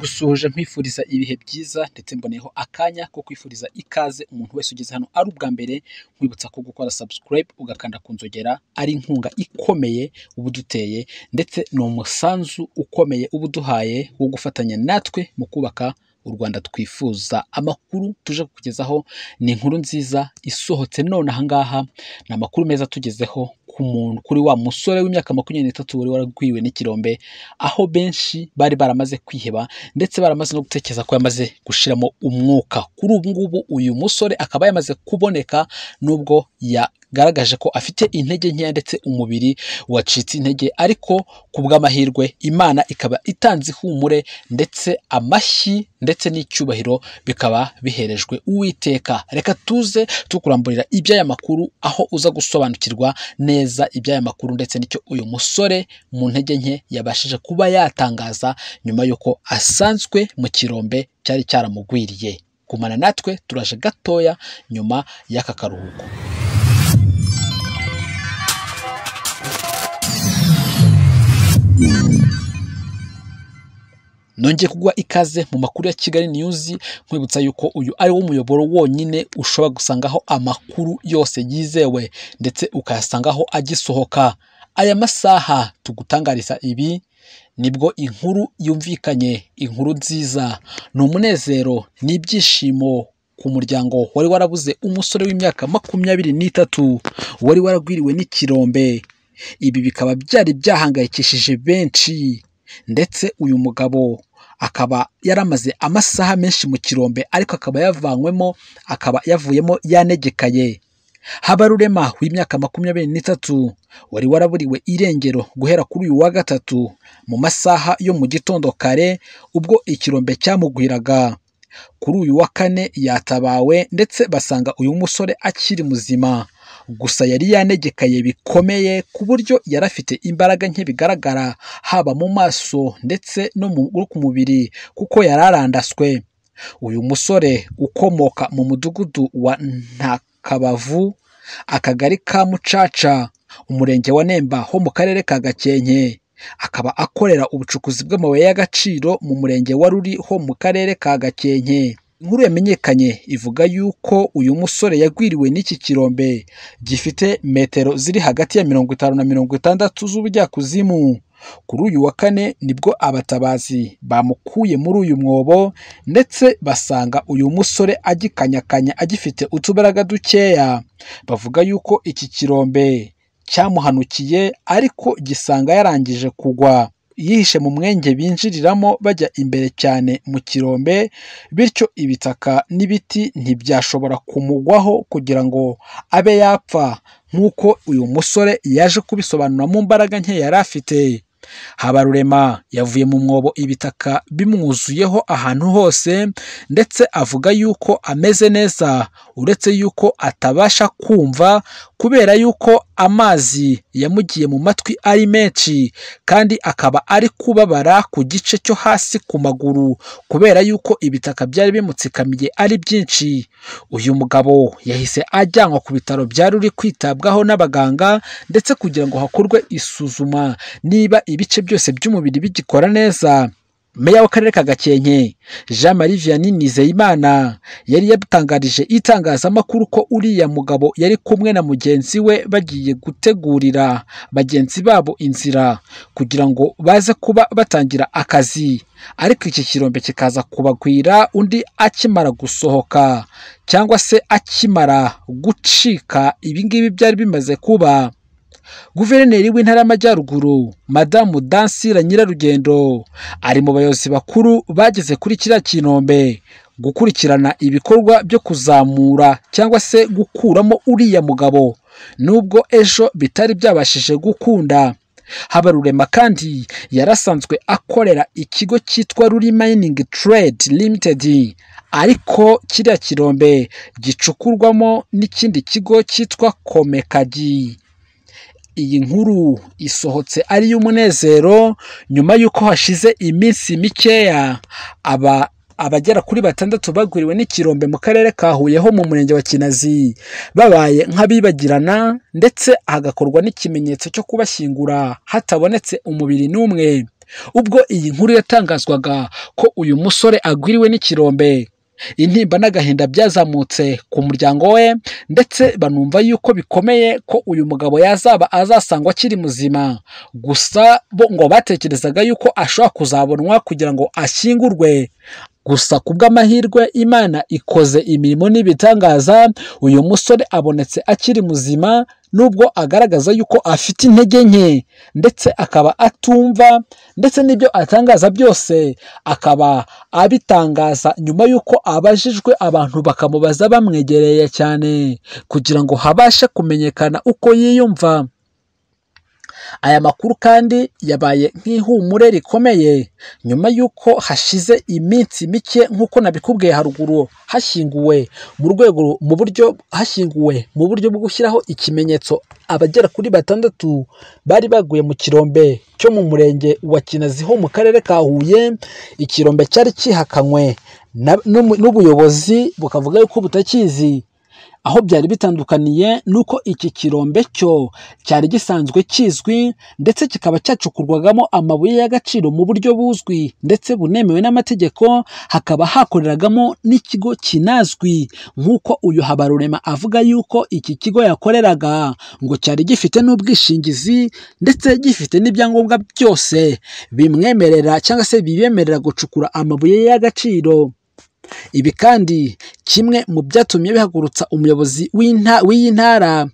Gusoje mpifuriza ibihe byiza ndetse mboneyeho akanya ko kwifuriza ikaze umuntu wese ugeze hano ari ubwa mbere, nkwibutsa ko gukora subscribe ugakanda ku nzogera ari inkunga ikomeye uba uduteye ndetse ni umusanzu ukomeye uba uduhaye wo gufatanya natwe mu kubaka u Rwanda twifuza. Amakuru tuje kukugezaho ni inkuru nziza isohotse none aha ngaha, ni amakuru meza atugezeho ku muntu kuri wa musore w'imyaka makumyabiri n'itatu wari waragwiwe n'ikirombe, aho benshi bari baramaze kwiheba ndetse baramaze no gutekereza ko yamaze gushiramo umwuka. Kuri ubu ngubu uyu musore akaba yamaze kuboneka nubwo yagaragaje ko afite intege nkeya ndetse umubiri wacitse intege, ariko ku bw'amahirwe Imana ikaba itanze ihumure ndetse amashyi ndetse n'icyubahiro bikaba biherejwe Uwiteka. Reka tuze tukuramburira iby'aya makuru aho uza gusobanukirwa neza iby'aya makuru ndetse n'icyo uyu musore mu ntege nke yabashije kuba yatangaza nyuma y'uko asanzwe mu kirombe cyari cyaramugwiriye. Gumana natwe turaje gatoya nyuma y'aka karuhuko. Nongeye kuguha ikaze mu makuru ya Kigali News, nkwibutsa yuko uyu ari wo muyoboro wonyine ushobora gusangaho amakuru yose yizewe ndetse ukayasangaho agisohoka. Aya masaha tugutangariza ibi nibwo inkuru yumvikanye, inkuru nziza. Ni umunezero, ni ibyishimo ku muryango wari warabuze umusore w'imyaka makumyabiri n'itatu wari waragwiriwe n'ikirombe. Ibi bikaba byari byahangayikishije benshi ndetse uyu mugabo akaba yaramaze amasaha menshi mu kirombe ariko akaba yavanywemo, akaba yavuyemo yanegekaye. Habarurema w'imyaka makumyabiri n'itatu wari waraburiwe irengero guhera kuri uyu wa gatatu mu masaha yo mu gitondo kare ubwo ikirombe cyamugwiraga. Kuri uyu wa kane yatabawe ndetse basanga uyu musore akiri muzima. Gusa yari yanegekaye bikomeye ku buryo yari afite imbaraga nke bigaragara haba mu maso ndetse no ku mubiri kuko yari arandaswe. Uyu musore ukomoka mu mudugudu wa Ntakabavu, akagari ka Mucaca, umurenge wa Nemba ho mu karere ka Gakenke. Akaba akorera ubucukuzi bw'amabuye y'agaciro mu murenge wa Ruri ho mu karere ka Gakenke. Inkuru yamenyekanye ivuga yuko uyu musore yagwiriwe n'iki kirombe gifite metero ziri hagati ya mirongo itanu na mirongo itandatu z'ubujyakuzimu. Kuri uyu wa kane nibwo abatabazi bamukuye muri uyu mwobo ndetse basanga uyu musore agikanyakanya agifite utubaraga dukeya. Bavuga yuko iki kirombe cyamuhanukiye ariko gisanga yarangije kugwa. Yihishe mu mwenge binjiriramo bajya imbere cyane mu kirombe, bityo ibitaka n'ibiti ntibyashobora kumugwaho kugira ngo abe yapfa nk'uko uyu musore yaje kubisobanura mu mbaraga nke yari afite. Habarurema yavuye mu mwobo ibitaka bimwuzuyeho ahantu hose ndetse avuga yuko ameze neza uretse yuko atabasha kumva kubera yuko amazi yamugiye mu matwi ari menshi kandi akaba ari kubabara ku gice cyo hasi ku maguru kubera yuko ibitaka byari bimutsikamiye ari byinshi. Uyu mugabo yahise ajyanwa ku bitaro byari uri kwitabwaho n'abaganga ndetse kugira ngo hakorwe isuzuma niba ibice byose by'umubiri bigikora neza. Meya w'Akarere ka Gakenke Jean Marie Vianney Nizeyimana yari yabitangarije itangazamakuru ko uriya mugabo yari kumwe na mugenzi we bagiye gutegurira bagenzi babo inzira kugira ngo baze kuba batangira akazi, ariko iki kirombe kikaza kubagwira undi akimara gusohoka cyangwa se akimara gucika ibi ngibi byari bimaze kuba. Guverineri w'Intara y'Amajyaruguru Madamu Dansila Nyirarugendo ari mu bayobozi bakuru bageze kuri kiriya kinombe gukurikirana ibikorwa byo kuzamura cyangwa se gukuramo uriya mugabo nubwo ejo bitari byabashije gukunda. Habarurema kandi yari asanzwe akorera ikigo cyitwa Ruri Mining Trade Limited ariko kiriya kirombe gicukurwamo n'ikindi kigo cyitwa Komekagi. Iyi nkuru isohotse ari iy'umunezero nyuma y'uko hashize iminsi mikeya aba abagera kuri batandatu bagwiriwe n'ikirombe mu karere ka Huye ho mu murenge wa Kinazi babaye nk'abibagirana ndetse hagakorwa n'ikimenyetso cyo kubashyingura hatabonetse umubiri n'umwe. ubwo iyi nkuru yatangazwaga ko uyu musore agwiriwe n'ikirombe intimba n'agahinda byazamutse ku muryango we ndetse banumva yuko bikomeye ko uyu mugabo yazaba azasangwa akiri muzima gusa bo ngo batekerezaga yuko ashobora kuzabonwa kugira ngo ashyingurwe gusa ku bw'amahirwe imana ikoze imirimo n'ibitangaza uyu musore abonetse akiri muzima nubwo agaragaza yuko afite intege nke ndetse akaba atumva ndetse n'ibyo atangaza byose akaba abitangaza nyuma y'uko abajijwe abantu bakamubaza bamwegereye cyane kugira ngo habashe kumenyekana uko yiyumva aya makuru kandi yabaye nk'ihumure rikomeye nyuma y'uko hashize iminsi mike nk'uko nabikubwiye haruguru hashyinguwe mu rwego mu buryo hashyinguwe mu buryo bwo gushyiraho ikimenyetso abagera kuri batandatu bari baguye mu kirombe cyo mu murenge wa kinazi ho mu karere ka huye ikirombe cyari kihakanywe na- n'umu- n'ubuyobozi bukavuga yuko butakizi aho byari bitandukaniye nuko iki kirombe cyo cyari gisanzwe kizwi ndetse kikaba cyacukurwagamo amabuye y'agaciro mu buryo buzwi ndetse bunemewe n'amategeko hakaba hakoreragamo n'ikigo kinazwi nk'uko uyu Habarurema avuga yuko iki kigo yakoreraga ngo cyari gifite n'ubwishingizi ndetse gifite n'ibyangombwa byose bimwemerera cyangwa se bibemerera gucukura amabuye y'agaciro ibi kandi kimwe mu byatumye bihagurutsa umuyobozi w'inta- w'iyi ntara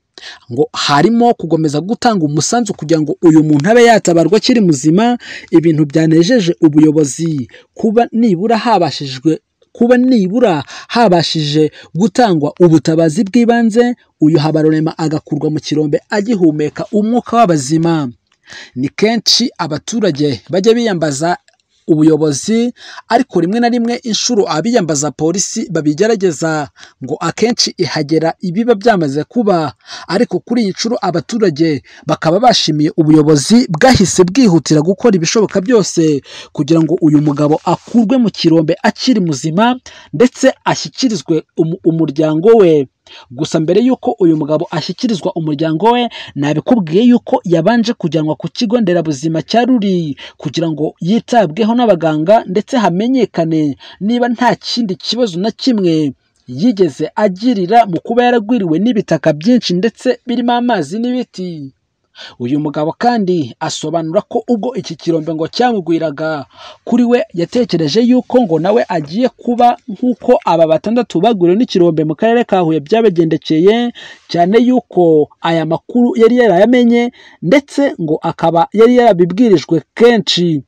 ngo harimo gukomeza gutanga umusanzu kugira ngo uyu muntu abe yatabarwa akiri muzima ibintu byanejeje ubuyobozi kuba nibura habashijwe kuba nibura habashije gutangwa ubutabazi bw'ibanze uyu habarurema agakurwa mu kirombe agihumeka umwuka w'abazima ni kenshi abaturage bajya biyambaza ubuyobozi ariko rimwe na rimwe inshuro abiyambaza polisi babigerageza ngo akenshi ihagera ibiba byamaze kuba ariko kuri iyi nshuro abaturage bakaba bashimiye ubuyobozi bwahise bwihutira gukora ibishoboka byose kugira ngo uyu mugabo akurwe mu kirombe akiri muzima ndetse ashyikirizwe umu- umuryango we gusa mbere y'uko uyu mugabo ashyikirizwa umuryango we nabikubwiye yuko yabanje kujyanwa ku kigo nderabuzima cya Ruri kugira ngo yitabweho n'abaganga ndetse hamenyekane niba nta kindi kibazo na kimwe yigeze agirira mu kuba yaragwiriwe n'ibitaka byinshi ndetse birimo amazi n'ibiti uyu mugabo kandi asobanura ko ubwo iki kirombe ngo cyamugwiraga kuri we yatekereje yuko ngo nawe agiye kuba nk'uko aba batandatu bagwiriwe n'ikirombe mu karere ka Huye byabagendekeye cyane yuko aya makuru yari yarayamenye ndetse ngo akaba yari yarabibwirijwe kenshi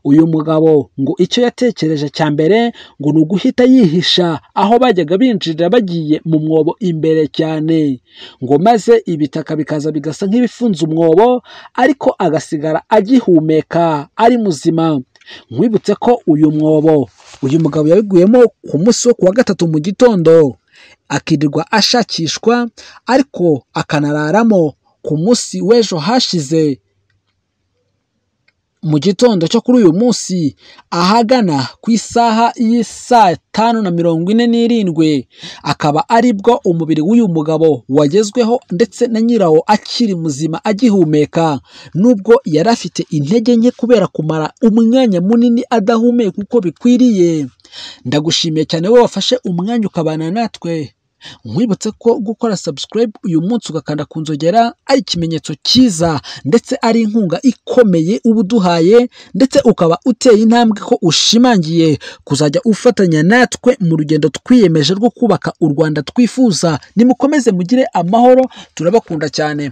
uyu mugabo ngo icyo yatekereje cya mbere ngo ni uguhita yihisha aho bajyaga binjirira bagiye mu mwobo imbere cyane ngo maze ibitaka bikaza bigasa nk'ibifunze umwobo ariko agasigara agihumeka ari muzima nkwibutse ko uyu mwobo uyu mugabo yabiguyemo ku munsi wo kuwa gatatu mu gitondo akirirwa ashakishwa ariko akanararamo ku munsi w'ejo hashize mu gitondo cyo kuri uyu munsi ahagana ku isaha y'isaa tanu na mirongo ine n'irindwi akaba aribwo umubiri w'uyu mugabo wagezweho ndetse na nyirawo akiri muzima agihumeka nubwo yari afite intege nke kubera kumara umwanya munini adahumeka uko bikwiriye ndagushimiye cyane wowe wafashe umwanya ukabana natwe nkwibutse ko gukora subscribe uyu munsi ugakanda ku nzogera ari ikimenyetso cyiza ndetse ari inkunga ikomeye uba uduhaye ndetse ukaba uteye intambwe ko ushimangiye kuzajya ufatanya natwe mu rugendo twiyemeje rwo kubaka u Rwanda twifuza nimukomeze mugire amahoro turabakunda cyane